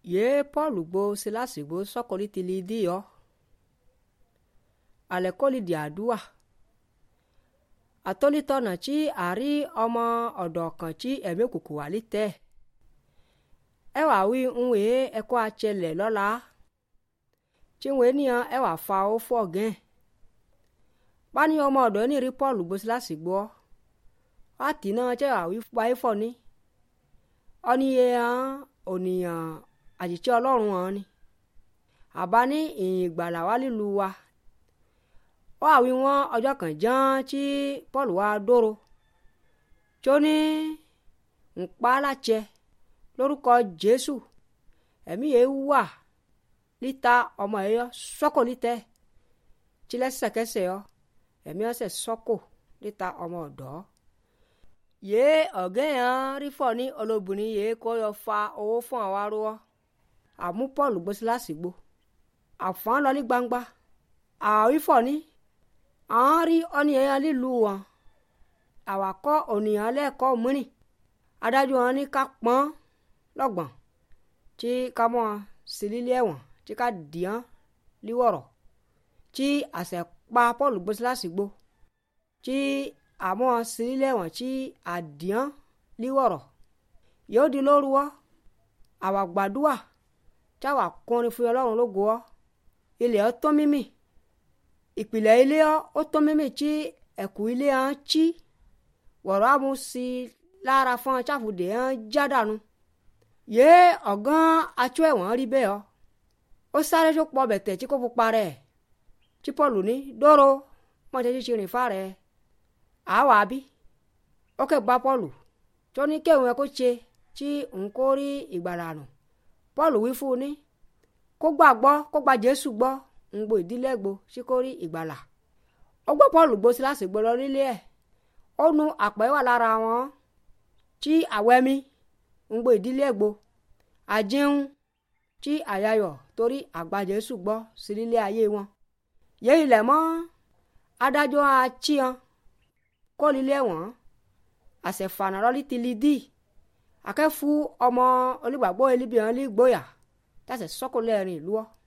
ye paul gbo silasi gbo sọkọli tili di yọ alẹkọli di àdúà atolitọnà tí àrí ọmọ ọ̀dọ̀ kan tí ẹ̀mí òkùnkùn wà lítẹ̀ ẹ wà wí ń wèé ẹkọ àtsẹlẹ lọ́la tí ń wèé níyàn ẹ wà fa ó fọ gẹ́n báni ọmọ ọ̀dọ̀ ní rí paul gbo silasi gbọ́ àtì náà tẹ́ wà wí wáyé fọ ní ọ́níye hàn ònìyàn àjìtsẹ́ ọlọ́run hàn ni àbá ní ìyìn ìgbàlà wá lílu wa ó àwí wọn ọjọ́ kan ján tí paul wá dóró tó ní ńpa látsẹ lórúkọ jésù ẹ̀mí yẹn wà líta ọmọ yẹn yọ sọ́kò lítẹ̀ tí lẹ́sẹ̀kẹsẹ̀ yọ ẹ̀mí ọ̀sẹ̀ sọ́kò líta ọmọ ọ̀dọ́ yéé ọ̀gẹ́ yẹn rí fọ́ ní olóbìnrin yéé kó yọ fa owó fún àwa rúwọ́ àmú paul gbó síláàsì gbó àfọ́n lọ ní gbangba àwífọ̀ ní àwọn rí ọ́nìyàn lílu wọn àwàkọ́ ònìyàn lẹ́ẹ̀kọ́ mìíràn adájọ́ wọn ní ká pọ́n lọ́gbọ̀n tí ká mọ́ sí lílé ẹ̀wọ̀n tí ká dìán líwọ̀rọ̀ tí àṣẹ pa paul gbó síláàsì gbó tí àmọ́ sí lílé ẹ̀wọ̀n tí àdìán líwọ̀rọ̀ yóò di lóru wọ́ àwa gbàdúà tí àwa kọrin fún ọlọ́run lógo ọ́ ilẹ̀ ọ́ tó mímì ìpìlẹ̀ ilé ọ́ ó tó mímì tí ẹ̀kú ilé ọ́ ń chí wọ̀rọ̀ àmú sí lára fún ọ cháfùdé ọ́ ń já dànù yé ọ̀gán atsọ ẹ̀wọ̀n rí bẹ́ẹ̀ ọ́ ó sáré tó pọ̀ bẹ̀tẹ̀ tí kò fún parẹ́ tí pọ́ọ̀lù ní dóró mọ̀tẹ́ tí rìn fà rẹ̀ àwa bí ó kẹ́ gba pọ́ọ̀lù tó ní kéwọn ẹ kó ṣe tí n kó rí ìgbàlà nù paul wí fún un ní kó gbàgbọ́ kó gba jésù gbọ́ ń gbo ìdílé gbo sí kó rí ìgbàlà ó gbọ́ paul gbó síláàsì gbó lọ nílé ẹ̀ ó nu àpẹ́ wà lára wọn tí àwẹ́mí ń gbo ìdílé gbo àjẹun tí àyàyọ̀ torí àgbà jésù gbọ́ sí nílé ayé wọn yé ilẹ̀ mọ́ adájọ́ àchíyan kó lílé wọn àṣẹfànà lọ́lí ti li dí akẹ́fu ọmọ onígbàgbọ́ elibiyan lè gbóyà tàṣẹ sọ́kò lẹ́rìn ìlú ọ́